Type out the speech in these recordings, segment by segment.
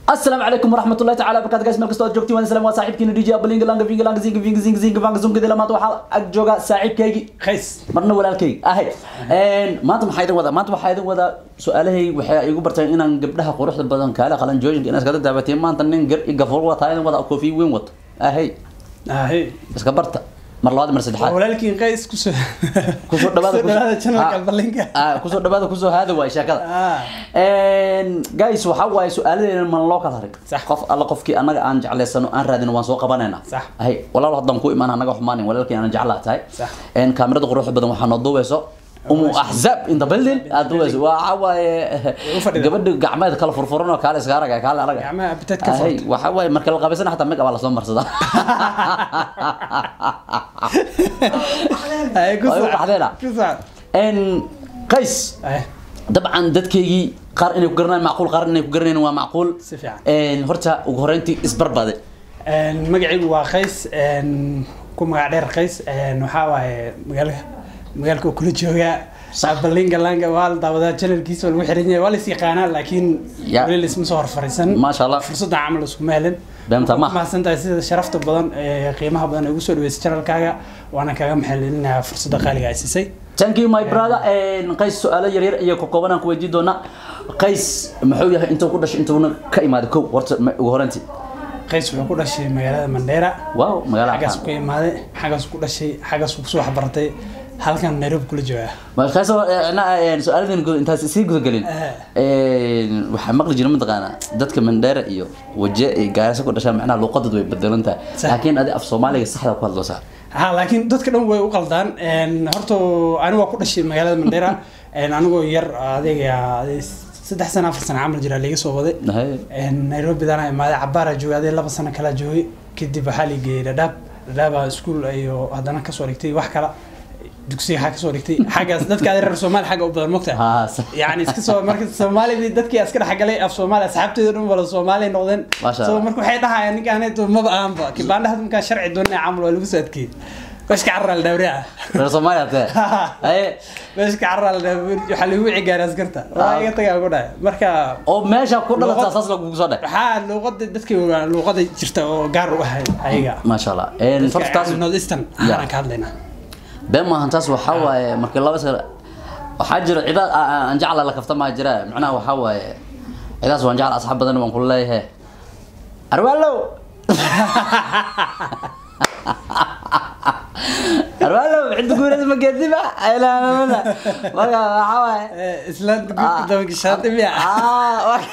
السلام عليكم ورحمة الله تعالى وبركاته guys markasta aad joogtiin waan salaam waa saaxiibkiina DJ Ablinga Langa Vinga Langa Zinga Vinga Zinga Zinga Vanga Zunga dila maanta waxaa ag jooga saaxiibkaygi qays marna walaalkaygi ahay een maanta maxaa idin wadaa maanta waxaa idin wadaa su-aalahay waxay igu barteen inaan gabdhaha quruxda badan kaala qalan joojinka inaad iskada daabateen maanta nin gar i gafuur wataa idin wadaa koofi weyn wato ahay ahe iska barta mar labaad mar waa saddexaad walaalkiin qays kusoo kusoo dhawaada kusoo dhawaada channelka Ablinga ah kusoo dhawaada kusoo haada waay sheekada ah een guys waxa waaye su-aaladeena man loo kala harin Sax. qof alla qofkii annaga aan jeclaysano aan raadino waan soo qabanaynaa Sax. hay walaal haddaan ku imaan annaga xumaanin walaalkii aan jeclaa tahay Sax. een kaamirada quruxda badan waxaa noo duubeyso umu axzaab inta building aad duubeyso waxa waaye u fadhida. gabadha gacmeed kala furfuran oo kaale iska araga kaale araga gacmaha appetite ka Hay, furta waxa waaye marka la qabaysana xataa make up aa lasoo marsadaa ahe ku Waa igu soco baxdeena. ku soco een qays ahe dabcan dadkaygii qaar inay ku garanayaan macquul qaar inay ku garanayn waa macquul si fiican een horta ugu horeyntii isbarbade Een, magacaygu waa qays een, ku magac dheer qays een, waxaa waaye magaalka magaalka uu kula joogaa balinga langa waa la daawadaa channelkiisa waa lagu xiran yahay waa la is yaqaanaa laakiin Ya. weli laisma soo horfariisan maasha allah fursadda camal iskuma helin beenta ma mahadsan tahay sida sharafta badan ee qiimaha badan ee ugu soo dhaweysay channelkaaga waana kaaga maxalilinayaa fursadda qaaliga ay siisay thank you my brother een qays su-aalo yaryar iyo ka kooban aan ku weydiin doonaa qays muxuu yahay intuu ku dhashay intuuna ka imaaday kow horta ma- ugu horeyntii qays wuxuu ku dhashay magaalada mandheera waaw magaala xaggaas ku imaaday xaggaas ku dhashay xaggaas kusoo waxbartay halkan nairobi kula joogaa ma qays su-aaladeen intaas sii gudagelin een waxaa maqli jira mataqaanaa dadka mandheera iyo waje iyo gaarisa ku dhashaa macnaha luuqadoodu way bedelan tahay Sax. laakiin adi af soomaaliga saxda ku hadloosaa ha laakiin dadka dhan way u qaldaan Een, horta anigu waa ku dhashay magaalada mandheera Een, anigoo yar adiga adi- saddex sano afar sano camal jira liiga soo waday Hay. Een, nairobi dana imaaday cabaaraa joogay adee laba sano kala joogay kadib waxaa la geeyey dhadhaab dhadhaabaa iskuul iyo haddana kasoo dhigtay wax kala dugsiga xaa kasoo dhigtay xaggaas dadka adi reer soomaali xagga u badan mogta haa sax. يعني iska soo marka Soomaalida dadkii askar xagalay af Soomaali asxaabteedu dhan wala Soomaali noqdeen Masha soo Allah. marka waxay dhahayaan ninkaan to maba aanba kibaandha hadda marka sharci doonay camal waa lagu soo adkeeyay bashka carral dawriya reer soomaaliya tee haye bashka carral waxa lagu cigaaray askarta waa iga tagaa ku dhahay marka oo meesha ku dhalataa Luqad- saas lagugu soo dheh waxaa luuqada dadkii waa luuqada jirta oo gaar u ahay ayaga maasha allah een horta taas North Eastern Ya. aan ka hadlaynaa been maahan taas waxaa waaye markii laba sano waxaa jira cidaad a- a- aan jecla la kafta maa jira macnaha waxaa waaye cidaas waan jecla asxaab badan waan kula leeyahay arwaalow arwaalow cidda guureys ma geediba ilaamamada marka waxaa waaye islaanta guurka doonka shaati miya Ah, wa-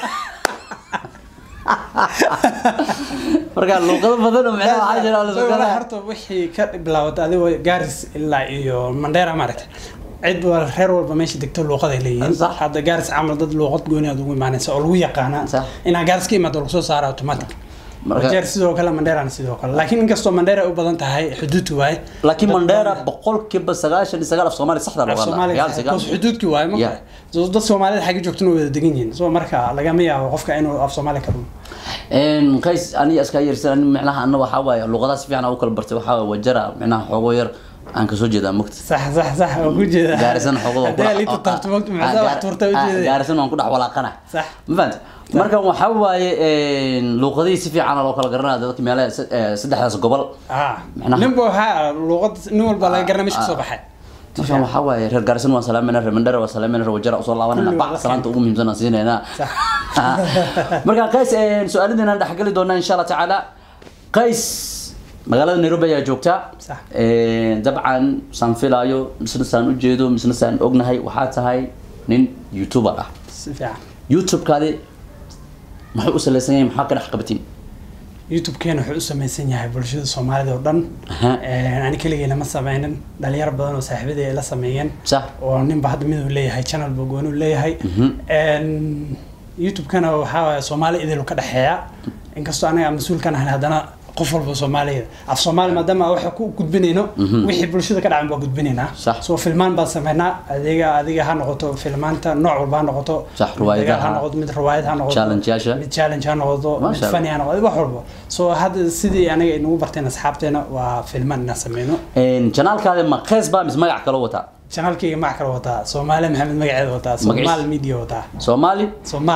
marka luuqado badan oo macnaha waxaa jira oo la soo Walahi galaya. horta wixii ka bilaabatay adigoo gaaris ilaa iyo mandheera maaragtay cid wal reer walba meesha degto luuqaday leeyihiin Sax. hadda gaaris camal dad luuqad gooni aad ugu imaanaysa oo lagu yaqaana Sax. inaa gaaris ka imaado lagu soo saara automatic Marka- wajeer sidoo kale mandheerana sidoo kale laakiin inkastoo mandheera ay u badan tahay xuduudki waaye laakiin dad mandheera badan- boqolkiiba sagaashan iyo sagaal af soomaali saxda af loo Soomaaliga hadlaa tahay, because xuduudki waaye ma Yeah. garan. dad soomaalida xagga joogtana way wada degan yihiin soo marka lagama yaabo qofka inuu af soomaali ka dhumo een qays aniga iska yarsan ani macnaha anna waxaa waaye luuqadaha si fiican aan u kala bartay waxaa waaye wajara macnaha xoogo yar aan kasoo jeedaa mugta sax sax sax waa ku jeeda gaarisan xoogo haddii aad liita taabto mogta maxaa wax tuurta u jeeda gaarisan waan ku dhex walaaqana sax ma fahanta marka waxaa waaye een luuqadihii si fiican loo kala garanaya dadka meelaha se- eh, saddexdaas gobol ah Macnaha- ninba waxaa luuqad nin walba laga garanay meesha kasoo baxay marka waxaa waaye reer gaarisan waan salaamayna reer mandhera waan salaamayna reer wajara usoo laabanayna Kulli waa bac la salaanta ugu muhiimsan aan siinaynaa sax marka qays een, su-aaladeena aan dhexgeli doonaa insha allah tacaala qays magaalada nairobi ayaa joogtaa Sax. Een, dabcan saan filaayo misna saan ujeedo misna saan ognahay waxaa tahay nin youtuber ah si fiican youtube-kaadi muxuu u salaysan yahay maxaa ka dhex qabatiin youtube-keena wuxuu u samaysan yahay bulshada soomaalida oo dhan Aha. Een, ani keligay lama sameynin dhalinyaro badan oo saaxiibadii ay la sameeyeen sax oo ninba hadda mid uu leeyahay channel ba gooni uu leeyahay Mhm. Een, youtube-kana waxaa waaye soomaali idil ka dhexeeya inkastoo anaga aan mas-uul ka nahay haddana qof walba soomaaliya af soomaali maadaama aan waxa ku gudbinayno Mhm. wixii bulshada ka dhacan baa gudbinaynaa Sax. soo filmaan baan sameynaa adiga adiga ha noqoto filmaanta nooc walba ha noqoto Sax, riwaayadaha. dagaal ha noqoto mid riwaayad ha noqoto Challenge-yaasha. mid challenge ha noqoto mid Masha Allah. funny ha noqoto wax walba soo hadda sidii anaga inagu barteen asxaabteena waa filmaan inaan sameyno Een, janaalkaadi ma qeys baa mise magac kaloo wataa channelkayga magac kale wataa soomaali maxamed magaceeda wataa Magaciisa? soomaal media wataa soomaali soomaal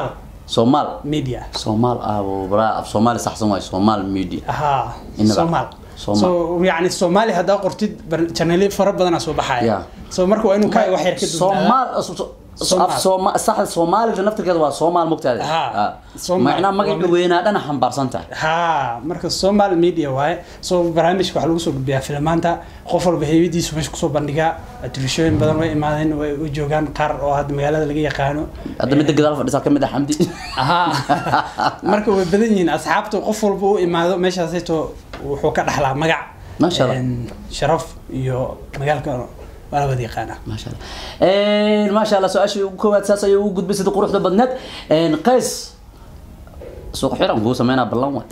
soomaal media soomaal abo braa af soomaali saxsan waay soomaal media ها إنما- صومال صومال. so يعني الصومالي هذا قرتي جنالي فرق بدنا سو بحايا Yeah. so marka waa inuu ka wax yar ka duwanaa. soomaal af sooma saxda soomaalida naftirkeeda waa soomaal mogtaada Ha. Soomaal. macnaa magaca weynaa dhana xambaarsan tahay ها marka Somal media waaye so barnaamijka waxa lagu soo gudbiyaa filmaanta qof walba heeyadiisa meesha kusoo bandhigaa telefishin badan way imaadeen way u joogaan qaar oo hadda magaalada laga yaqaano hadda midda gadaal fadhisaa ka mid ah xamdi ها marka way badan yihiin asxaabta qof walba u imaado meeshaasayto wuxuu ka dhaxlaa magac Ma sha Allah. een, sharaf iyo magaalka waa la wada yaqaanaa maasha allah maasha allah su-aashii ugu koowaad saas ayay ugu gudbay sida quruxda badneed qays suuq xiran kuu sameynaa ballan waay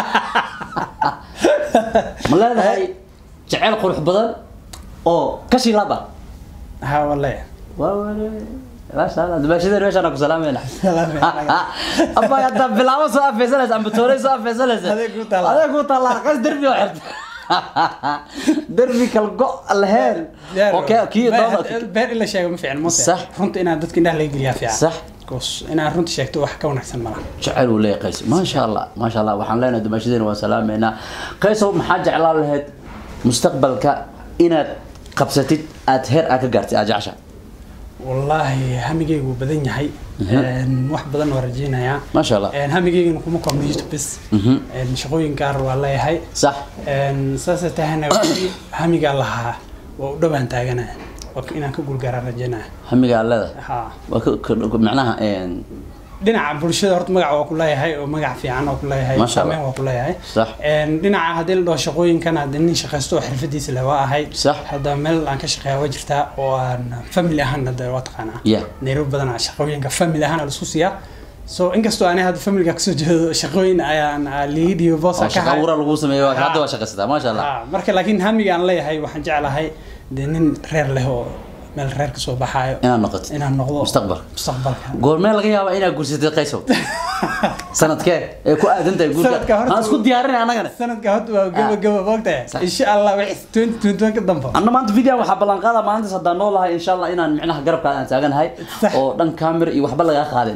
ma leedahay jeceyl qurux badan oo kashi laba ها والله waa wale maasha allah dumaashadeen meeshaan ku salaamayna Salaamayna. abba hadda bilaabo soo afeysanaysa amba toorey soo afeysanaysa Adeeg ku taallaa. adeeg ku taallaa qays derbi oo xirta derbi kal go laheen okay kii dooda beer ila sheego ma fiican ma Sax. runta inaad dadka indhaha laga geliyaa fiican Sax. Because inaad runta sheegto wax ka wanaagsan malaha jecel uu leeyahay qays maasha allah maasha allah waxaan leenahay dumaashadeena waan salaameynaa qaysow maxaa jeclaan lahayd mustaqbalka inaad qabsatid aad heer aad ka gaartid aad jecesha wallaahi hamigeygu wuu badan yahay Een, wax badan waa rajeynayaa maasha allah Een, hamigeygana kuma koobno youtube bes Mhm. Een, shaqooyin gaar waa leeyahay sax Een, saasay tahayna wixii hamigaa lahaa waa u dhowaan taaganaya waa inaan ka guulgaaraan rajeynaya hamigaa leedahay ha waa ka- ka- macnaha een, dhinaca bulshada horta magac waa ku leeyahay oo magac fiican waa ku leeyahay Masha Allah. saameyn waa ku leeyahay sax Een, dhinaca haddii la dhaho shaqooyinkan haddii nin shaqaysto oo xirfadiisa leh waa ahay Sax. hadda meel aan ka shaqeeya waa jirtaa oo aan family ahaan hadda waa taqaanaa ya nairobi badanaa shaqooyinka family ahaan laisku siiyaa so inkastoo ani hadda familiga kasoo jeedo shaqooyin ayaan liidiyo boosa oo ka shaqa hay abuura lagu sameeyo Ha. hadda waa shaqaysataa maasha allah Ah, marka laakiin hamiga aan leeyahay waxaan jeclahay dee nin reer leh oo meel reer kasoo baxaayo inaad noqotid inaan noqdo mustaqbalka mustaqbalka goormee laga yaabaa inaad guursatid qaysow sanadkee ee ku aadan tahay guurka Sanadka horta- aan isku diyaarinay annagana sanadka hadda waa gaba gaba moogtahay Sax. insha allah wixii twenty twenty one ka dambe anna maanta video waxaa ballan qaada maalintaas haddaan noolahay insha allah inaan micnaha garabkaada aan taaganahay Sax. oo dhan camera iyo waxba lagaa qaadin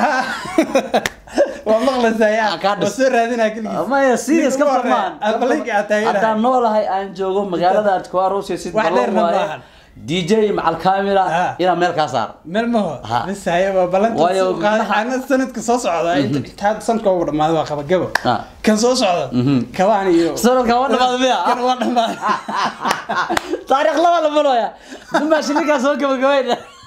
waa maqlaysaa yaa Ah, kaa dhis. waa soo raadinaa keligiis maya serious ka Ninka hore, farmaan aad ballanka aad taaganahay. haddaan noolahay aan joogo magaalada aad ku aroosaysid Wax ballan dheerna waaye. maahan. dj macal camera Ah. inaan meel kaa saar meel maho Ha. bas haye waa balanta Waayo, soo qaaday macnaha- ana sanadka soo socda inta inta hadda sanadka ugu dhamaado waa qaba gabo Ah. kan soo socda kabaan iyo sanadka waa dhamaad miya kan waa dhamaad taariikh laba la malooya dumaashi ninkaa soo gabagabayn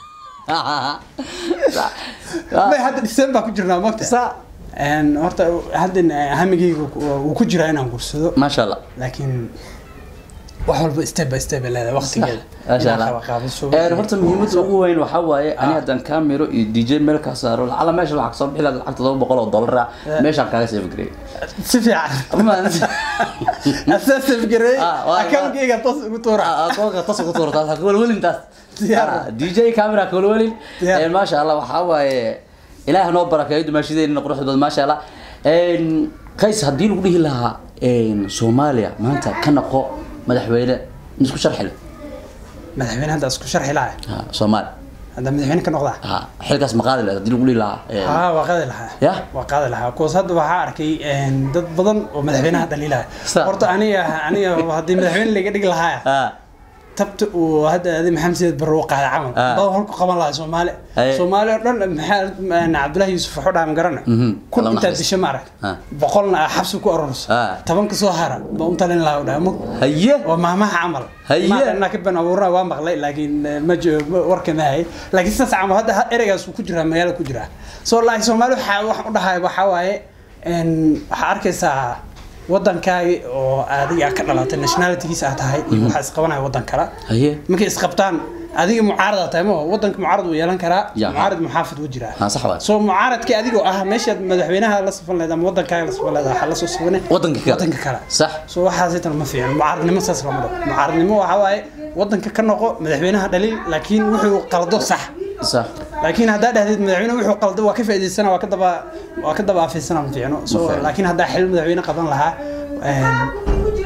bay hadda december ku jirnaa mogta sa een horta hadda hamigeyga wuu ku jiraa inaan guursado maasha allah laakiin wax walba step by step ay leedahay waqtigeeda maasha Inaan allah qaba qaabiso. Een, horta muhiimadda ugu weyn waxaa waaye ani haddaan camero iyo dj meel kaa saaro lacala meesha waxaa kasoo bixi lahaa lacag todoba boqol oo dollar ah meeshaan kaaga save gareey si fiican asaas gareey Ah, waa- account-kayga toos ugu tuura akoonka tas ugu tuurtaas ha kuwalwelin taas Diyaar. Ah, dj camera ha kuwalwelin Diyaar. Een, maasha allah waxaa waaye ilaah noo barakeeyo dumaashadeena quruxda badan maasha allah Een, qays haddii lagu dhihi lahaa een, soomaaliya maanta ka naqo madaxweyne isku sharxi leh madaxweyne hadda isku sharxi lahaa Ha, soomaali hadda madaxweyne ka noqdaa Ha, xilkaas ma qaadi lahayd haddii lagu dhihi lahaa een, haa waa qaadi lahaa Ya? waa qaadi lahaa kuwaas hadda waxaa arkay een, dad badan oo madaxweynaha dhaliilaya Sa- horta aniga aniga haddii madaxweyne laga dhigi lahaa ha, tabta uu hadda adi maxamed siyaad barre u qaaday camal Ah. badan holku qaban lahaa soomaali Aye. soomaali oo dhan maxaa cabdullaahi yuusuf waxu dhaha ma garana Mhm. kun Allah intaad naxariisto. disho ma arag Ah. boqolna ah xabsi ku arorso Ah. tobanka soo hara ba u talin lahaa u dhaha mo haye waa maamaha camal Haye. maana ka ban abuurna waa maqlay laakiin eh, ma jiro ma- warka ma hay laakiin sidaas camal hadda ha- ereygaas uu ku jiraa magaala ku jiraa soo laakiin soomaali waxaa waxaan u dhahay waxaa waaye een, waxaa arkaysaa waddankaagi oo adiga ka dhalatay nationalitygiisa aad tahay iyo waxaa isqabanaya waddan kale haye markay isqabtaan adiga mucaarad aad tahay ma waddanka mucaarad wuu yeelan karaa Ya. mucaarad muxaafid wuu jiraa ha sax waay soo mucaaradkii adigoo ah meeshaad madaxweynaha la safan leed ama waddankaaga la safan leed waxaa la soo safane waddanka kale waddanka kale sax soo waxaas intan ma fiican mucaaradnimo saas lama dhaho mucaaradnimo waxaa waaye waddanka ka noqo madaxweynaha dhaliil laakiin wuxuu qaldo sax sax laakiin haddaa dhahdeed madaxweyne wuxuu qaldo waa ka faa'iidaysana waa ka daba waa ka daba afiisana ma fiicno so fiicno. laakiin haddaa xil madaxweyne qaban lahaa een,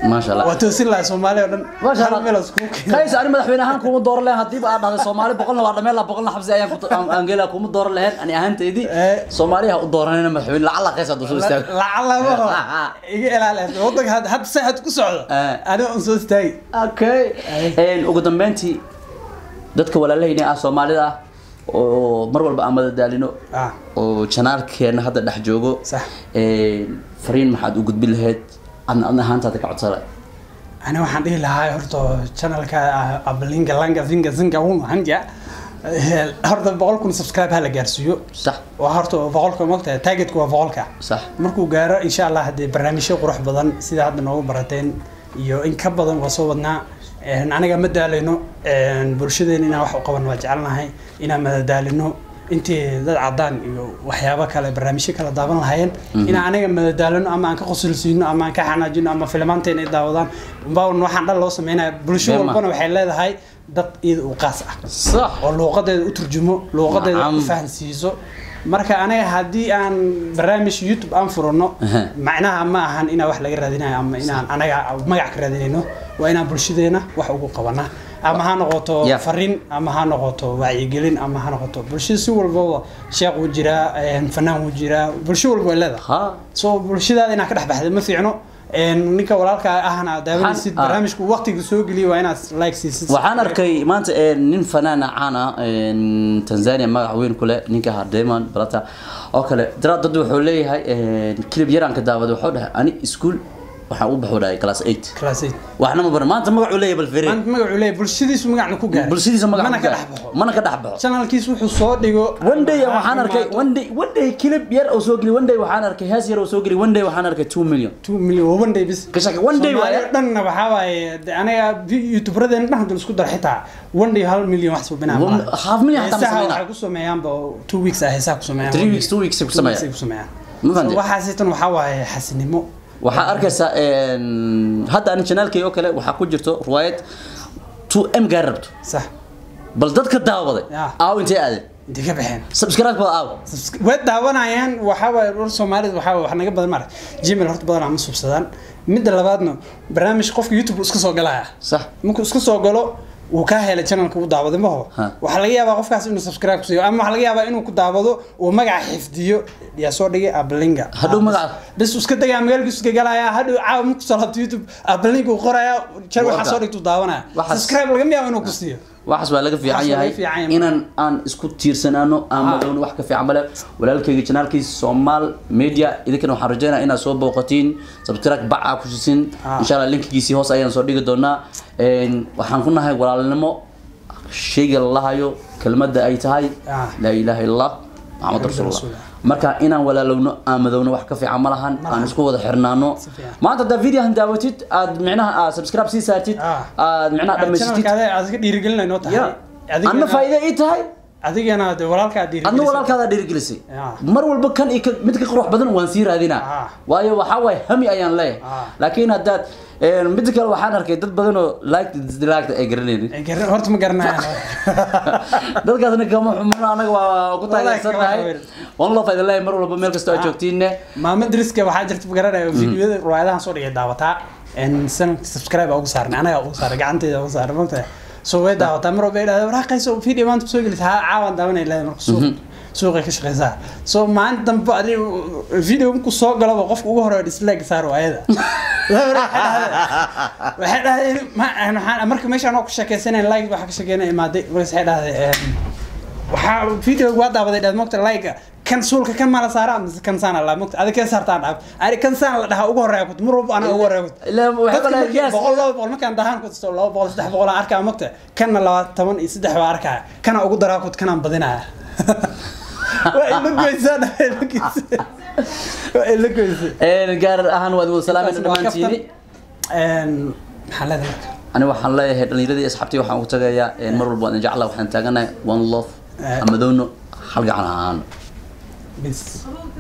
maasha allah waa toosin lahaa soomaaliya oo dhan maasha hal meel allah iskugu keena kays ani madaxweyne ahaan kuma dooran lahayn haddiiba aad dhahday soomaali boqolna waa dhameen laha boqolna xabsi ayaan ku- aan- aan geela kuma dooran lahayn ani ahaanteydii Eh. soomaaliha u dooranayna madaxweyne lacala kays hadduu soo istaago lacalabaho iga ilaali wadanka had- hadda say had ku socdo Eh. aniga un soo istaagi okay Een, ugu dambeyntii dadka walaalahayna ah soomaalida ah oo mar walba aan madadaalino ah oo janaalkeena hadda dhex joogo Sax. Een, fariin maxaad u gudbin lahayd adna adna ahaantaada ka codsada ani waxaan dhihi lahaa horta channelka ah, abalinga langa zinga zinga uma hanja Eh, horta boqol kun subscribe ha la gaarsiiyo sax waa horta boqolka mogtahay targetku waa boqolka sax markuu gaaro insha allah haddee barnaamijyo qurux badan sida hadda noogu barateen iyo in ka badan waa soo wadnaa Een, aniga ma daalayno Een, bulshadeena inaan wax u qaban waa jecelnahay inaan madadaalino intii dad cadaan iyo waxyaabo kale barnaamijyo kale daawan lahaayeen inaan aniga madadaalino ama aan ka qosolsiino ama aan ka xanaajino ama filmaanteena ay daawadaan baawan waxaan dhan loo sameynaya bulsho Bema. walbana waxay leedahay dad iyada u qaas ah sax oo luuqadeeda u turjumo luuqadeeda u Nacam. fahansiiso marka aniga haddii aan barnaamij youtube aan furano Aha. macnaha ma ahan inaan wax laga raadinayo ama inaan anaga magac ka raadinayno waa inaan bulshadeena wax ugu qabana ama ha noqoto Yeah. fariin ama ha noqoto wacyigelin ama ha noqoto bulshada si walbaba sheekh wuu jiraa een, fanaan wuu jiraa bulsho walba way leedahay ha so bulshadaada inaad ka dhex baxda ma fiicno Een, ninka walaalka ahna aad daawanaysid Waxaan- ah. barnaamijku waqtiga soo geliya waa inaad like siisid waxaan arkay maanta een, nin fanaana caan ah een, tanzania magac weyn ku leh ninka ahaa Diamond Plata oo kale dara dad wuxuu leeyahay een, clip yaraan ka daawaday wuxuu dhahay ani iskuul waxaan u baxuu dhahay class 8 class eight. waxna ma baran maanta magacuu leeyahay bal fere maanta magacuu leeyahay bulshadiisu magacna ku gaaray bulshadiisa magac mana ku ka gaar. dhex baxo mana ka dhex baxo channelkiis wuxuu soo dhigo one day waxaan arkay one day one day clip yar oo soo geli one day waxaan arkay hees yar oo soo geli one day waxaan arkay 2 million two million waa one day bis ka shaka one day Soomaaliya waaye dhanna waxaa waaye de aniga youtuberadeen dhan hadda isku dar xitaa one day hal million wax subinaa One- half million xataa ma heesaha sameynaa. waxay ku sameeyaanba two weeks ah heesaha ku sameeyaan Three weeks, two weeks ay ku Two weeks sameeyaan. ay ku sameeyaan Ma fahanteen? So waxaasitan waxaa waaye xasinimo waxaa arkaysaa een, hadda ani janaalkay oo kale waxaa ku jirto riwaayad 2m gaar rabto sax bal dadka daawaday Yeah. aaw intee aadeen intay ka baxeen subscribe bada aaw way daawanayaan waxaa waaye dhul soomaalida waxaa waaye wax naga badan mara gmail horta badan ama subsadaan midda labaadna barnaamij qofka youtube uu iska soo galaya sax markuu iska soo galo wuu kaa helay channelka uu daawaday maho Ha. waxaa laga yaabaa qofkaas inuu subscribe ku siiyo ama waxaa laga yaabaa inuu ku daawado uu magaca xifdiyo yaa soo dhigay ablinga Hadhow magaca- bes uu iska degaa magaalkiisu iska galaya hadhow caawa markuu soo laabto youtube ablinga uu qoraya channel waxaa Waka. soo dhigtuu daawanaya Waxaas- subscribe laga yaabo inuu ku siiyo waxaas waa laga fiican Waxaas waa yahay laga fiican yahay. inaan aan isku tiirsanaano aan Ah. madowno wax ka fiican male walaalkayga janaalkiisa Somal Media idinkana waxaan rajaynayaa inaad soo booqatiin subscribe bac aa ku sisin Ah. insha Allah linkigiisii hoos ayaan soo dhigi doonaa een waxaan ku nahay walaalnimo shayga la lahayo kelmadda ay tahay Ah. laa ilaaha illa allah maxamed rasuulullah rasuulullah. marka inaan walaalowno aan madowno wax ka fiican ma lahan Ma aan lahan. isku wada xirnaano Si fiican. maanta haddaa videohan daawatid aad micnaha aad subscribe sii saartid Ah. aad micnaha dhammaysatid channelkaada aad iska dhiirigelinay noo tahay ya anna faa'iido ii tahay adigana de walaalkaa adna dhiirigelisay walaalkaada dhiirigelisay Ya. mar walba kan iyo kan- mid ka qurux badan waan sii raadinaa Ah. waayo waxaa waaye hami ayaan leeyahay Ah. laakiin haddaad een, mid kale waxaan arkay dad badan oo like dislike ay garanaynin Ay garan- horta ma garanayaan dadkaasna kama xumano anaga waa ku taageersanahay Wallahi kama waan loo faa'iido leeyahay mar walba meel kasta oo aad Ah. joogtiinne maama dariska waxaa jirta ma garanaya videoyada riwaayadahan soo dhigay daawataa en san subscribe ugu saarnay anaga ugu saaray gacanteyda ugu saaray maanta so way daawataa mar walba ay dhahdaa waraaqayso video maanta soo gelisa ha caawan daawanay leedahay marka suuq suuqay ka shaqeysaa so maalinta dambe adi video markuu soo galaba qofka ugu hore dislike saar waayada waxay dhahdeen ma- waxaan- marka meeshaan oo ku sheekeysanay like waxaa ka sheekeynay imaaday markaas waxay dhahdeen waxaa video waa daawaday dhaad mogta like kan suulka kan mala saara mise kan saana la mogta adiga kan saartaan dhaaf ani kan saan la dhahaa ugu horeeya kut mar walba anaa ugu horeeya kut Ilaa waxay dadka balaa- markii yes. boqol laba boqol markaan dahaan kusto laba boqol saddex boqol aan arkaa mogta kanna labaatan iyo saddex baa arkaa kana ugu daraa kut kanaan badinaya waa ila goysaa dha ila goysaa waa ila goysaa Een, gaar ahaan waad wada salaamayna dhammaantiini Een, maxaa leedahay marka ani waxaan leeyahay dhallinyaradii asxaabtii waxaan ugu tagayaa een, mar walba waan idin jeclaa waxaan taaganahay one love Eh. amadowno hal gacan ahaan bis